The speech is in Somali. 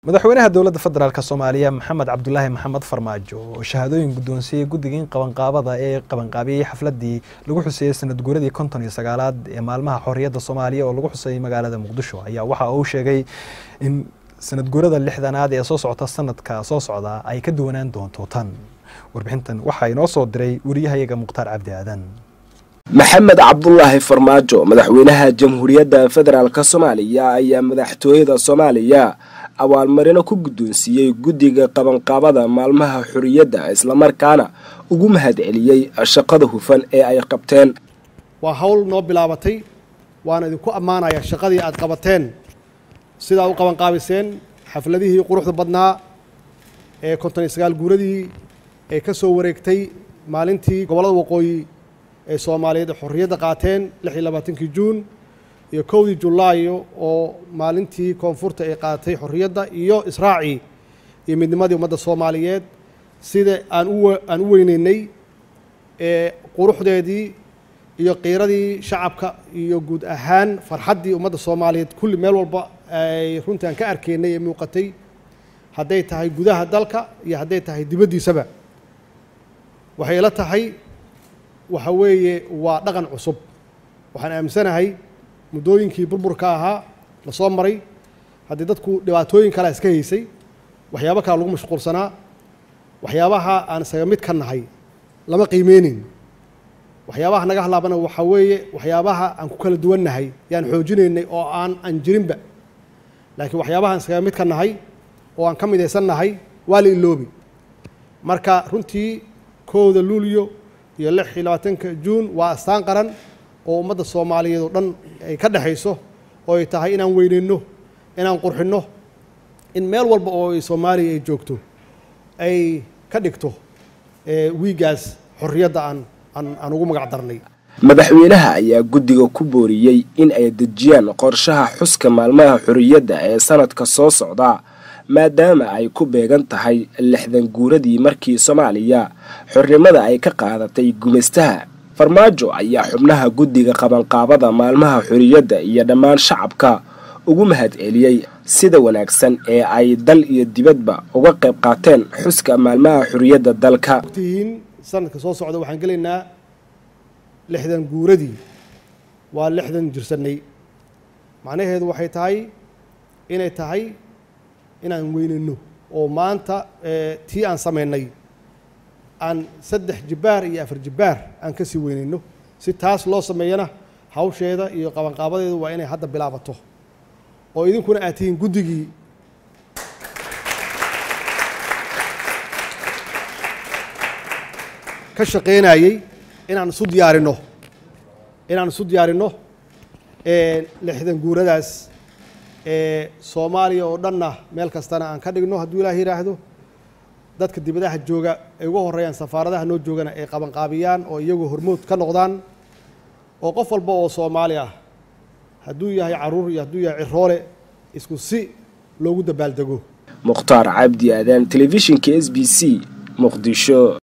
madaxweynaha dowladda federaalk soomaaliya maxamed cabdulaahi maxamed farmaajo oo shahaadooyin guddoonsiiyey guddigii qabanqaabada ee qabanqaabiyey xafladii lagu xuseeyey sanad guuradii konton iyo sagaalaad ee maalmaha xorriyadda soomaaliya oo lagu xusayay magaalada muqdisho ayaa waxa uu sheegay in sanad guurada lixdanaad ee soo socota sanadka soo socda ay ka duwanaan doonto tan warbixintan waxaa inoo soo diray wariyahayaga mukhtaar cabdi aadan maxamed cabdulaahi farmaajo madaxweynaha jamhuuriyadda federaalk soomaaliya ayaa madaxtooyada soomaaliya abaalmarino ku guddoonsiiyey guddiga qabanqaabada maalmaha xorriyadda islamarkaana ugu mahad celiyey shaqada hufan ee ay qabteen waa hawl noo bilaabatay waana idinku ammaanayaa shaqadii aad qabateen sidaa u qabanqaabiseen xafladihii quruxda badnaa ee konton iyo sagaal guuradii ee ka soo wareegtay maalintii gobollada waqooyi ee soomaaliyeed xorriyadda qaateen lix iyo labaatankii juun iyo kowdii julaayo oo maalintii koonfurta ay qaadatay xorriyadda iyo israacii iyo midnimadii ummadda soomaaliyeed sida aan u aan u weyneynay ee quruxdeedii iyo qiiradii shacabka iyo guud ahaan farxaddii ummadda soomaaliyeed kulli meel walba ay runtii aan ka arkaynay ee muuqatay hadday tahay gudaha dalka iyo hadday tahay dibaddiisaba waxay ila tahay waxa weeye waa dhaqan cusub waxaan aaminsanahay muddooyinkii burburka ahaa la soo maray haddii dadku dhibaatooyin kalea iska haysay waxyaabo kale lagu mashquulsanaa waxyaabaha aan isaga mid ka nahay lama qiimeyneyn waxyaabaha naga hadlaabana waxaa weeye waxyaabaha aan ku kala duwannahay yaan xoojinaynay oo aan aan jirinba laakiin waxyaabaha aan isaga mid ka nahay oo aan ka midaysan nahay waa la iloobi marka runtii kowda luulyo iyo lix iyo labaatanka juun waa astaan qaran oo ummadda soomaaliyeed oo dhan ay ka dhexayso oo ay tahay inaan weyneyno inaan qurxinno in meel walba oo ay soomaaliya ay joogto ay ka dhigto wiigaas xorriyadda aan aan aan ugu magac darnay madaxweynaha ayaa guddiga ku booriyey in ay dejiyaan qorshaha xuska maalmaha xorriyadda ee sanadka soo socda maadaama ay ku beegan tahay lixdan guuradii markii soomaaliya xornimada ay ka qaadatay gumaystaha farmaajo ayaa xubnaha guddiga qabanqaabada maalmaha xorriyadda iyo dhammaan shacabka ugu mahad celiyey sida wanaagsan ee ay dal iyo dibadba uga qayb qaateen xuska maalmaha xorriyadda dalka tihiin sanadka soo socda waxaan gelaynaa lixdan guuradii waa lixdan jirsanay macnaheedu waxay tahay inay tahay inaan weyneyno oo maanta tii aan samaynay aan saddex jibbaar iyo afar jibbaar aan ka sii weyneyno si taas loo sameeyana hawsheeda iyo qabanqaabadeedu waa inay hadda bilaabato oo idinkuna aad tihiin guddigii ka shaqaynayey inaan isu diyaarinno inaan isu diyaarinno lixdan guuradaas soomaaliya oo dhanna meel kastana aan ka dhigno hadduu ilaah yidhaahdo dadka dibadaha jooga ay uga horreeyaan safaaradaha noo joogana ay qabanqaabiyaan oo iyagu hormood ka noqdaan oo qof walba oo soomaali ah hadduu yahay caruur iyo hadduu yahay ciroole isku si loogu dabaaldego mukhtaar cabdi aadan telefishinka s b c muqdisho